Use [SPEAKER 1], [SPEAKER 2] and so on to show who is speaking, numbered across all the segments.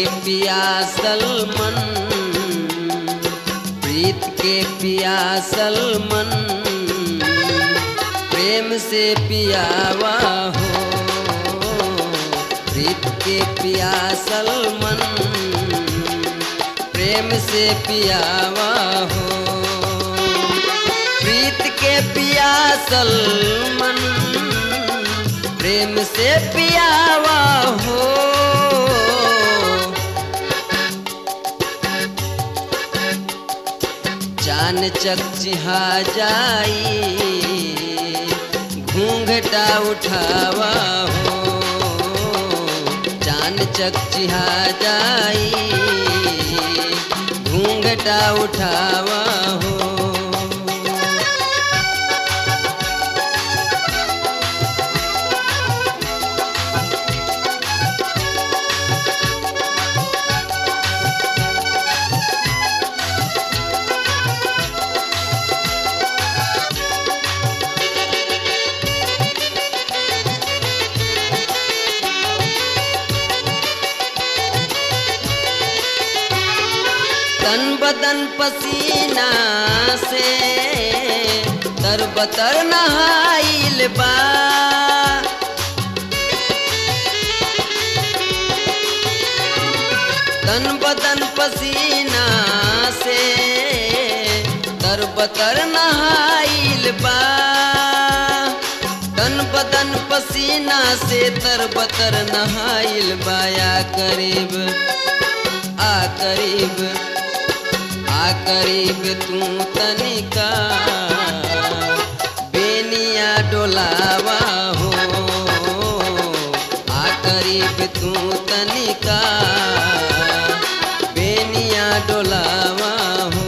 [SPEAKER 1] पियासल मन प्रीत के पियासल मन प्रेम से पियावा हो प्रीत के पियासल मन प्रेम से पियावा हो प्रीत के पियासल मन प्रेम से पियावा हो चान चकचिहा जाई घूंघटा उठावा हो चान चकचिहा जाई घूंघटा उठावा हो तन बदन पसीना से तर बतर नहाइल बा तन बदन पसीना से तर बतर नहाइल बा तन बदन पसीना से तर बतर नहाइल बाया करीब आ करीब आ करीब तू तनिका बेनिया डोलावा हो आ करीब तू तनिका बेनिया डोलावा हो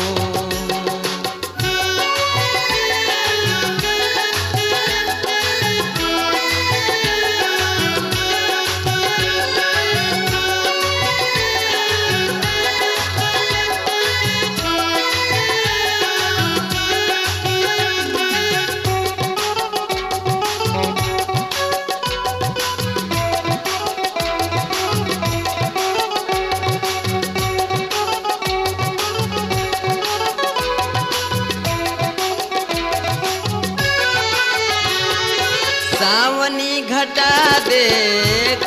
[SPEAKER 1] सावनी घटा देख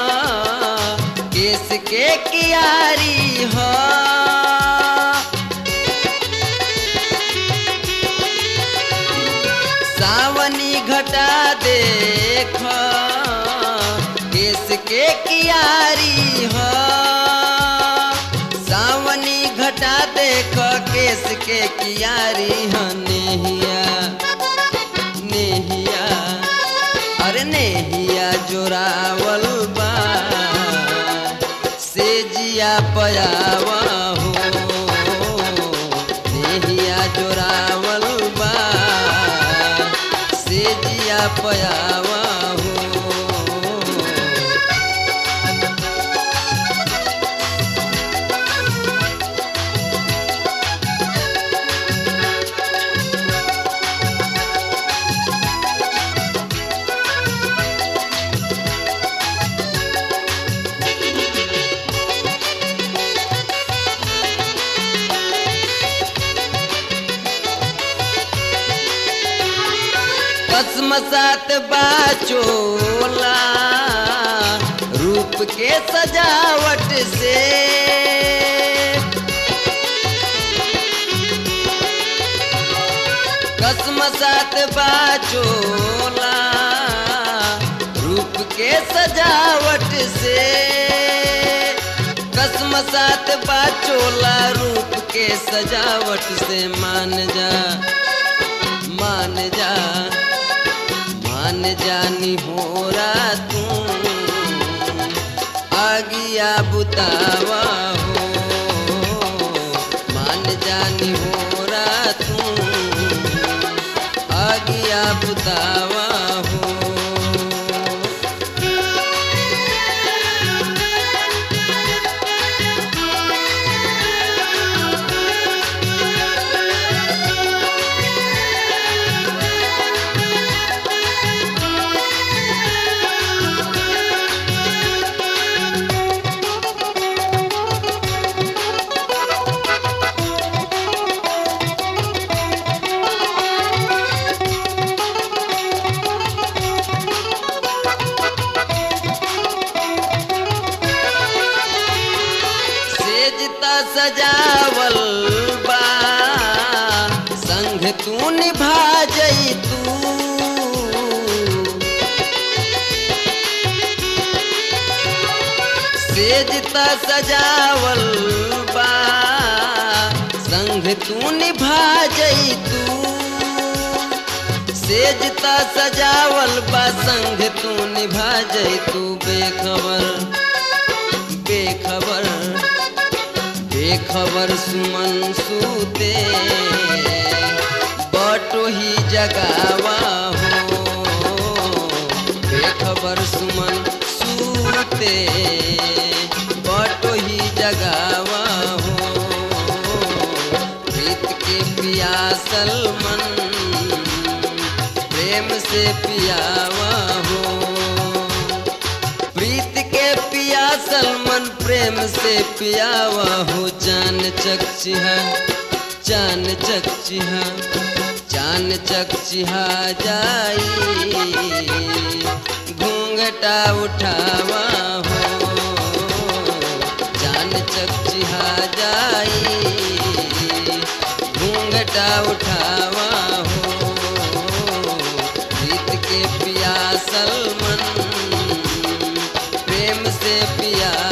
[SPEAKER 1] केस के कियारी हो सावनी घटा देख केस के कियारी हो सावनी घटा देख केस के कियारी हो नेहिया नेहिया अरे नेहिया जोरावल बा से जिया पयावा हो नेहिया जोरावल बा से जिया पयावा हो कसमसात बाचोला रूप के सजावट से कसमसात बाचोला रूप के सजावट से कसमसात बाचोला रूप के सजावट से मान जा मान जा मान जानी हो रहा तू आगिया बुतावा हो मान जानी हो रहा तू आगिया बुतावा हो त सजावल बा संग तू निभा जई तू सेज त सजावल बा संग तू निभा जई तू बेखबर बेखबर बेखबर सुमन सूते बटो ही जगावा हो बेखबर सुमन सूते बटो ही जगावा हो प्रीत के पियासल मन प्रेम से पियावा हो प्रीत के पियासल मन प्रेम से पियावा हो चान चकचिहा चान चकचिहा चान चकचिहा जाई घूंघटा उठावा हो चान चकचिहा जाई घूंघटा उठावा हो प्रीत के पियासल मन प्रेम से पिया